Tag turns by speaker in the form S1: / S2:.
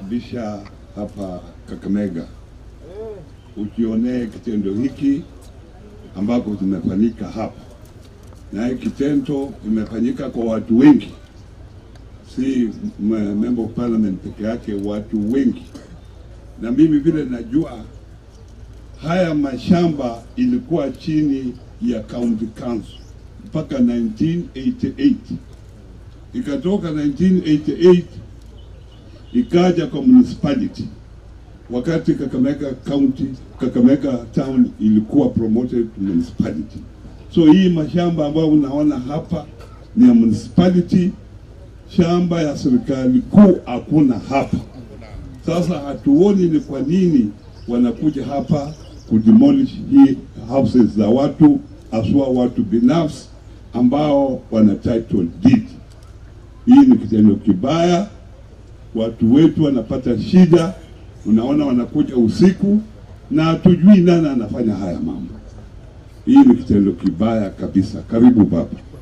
S1: kukaribisha hapa Kakamega ukionee kitendo hiki ambako kimefanyika hapa, na hii kitendo imefanyika kwa watu wengi, si m- member of parliament peke yake, watu wengi. Na mimi vile najua haya mashamba ilikuwa chini ya county council mpaka 1988 ikatoka 1988 ikaja kwa municipality wakati Kakamega County, Kakamega Town ilikuwa promoted to municipality. So hii mashamba ambayo unaona hapa ni ya municipality, shamba ya serikali kuu hakuna hapa. Sasa hatuoni ni kwa nini wanakuja hapa kudemolish hii houses za watu, haswa watu binafsi ambao wana title deed. Hii ni kitendo kibaya, watu wetu wanapata shida. Unaona, wanakuja usiku na hatujui nani anafanya haya mambo. Hii ni kitendo kibaya kabisa. Karibu baba.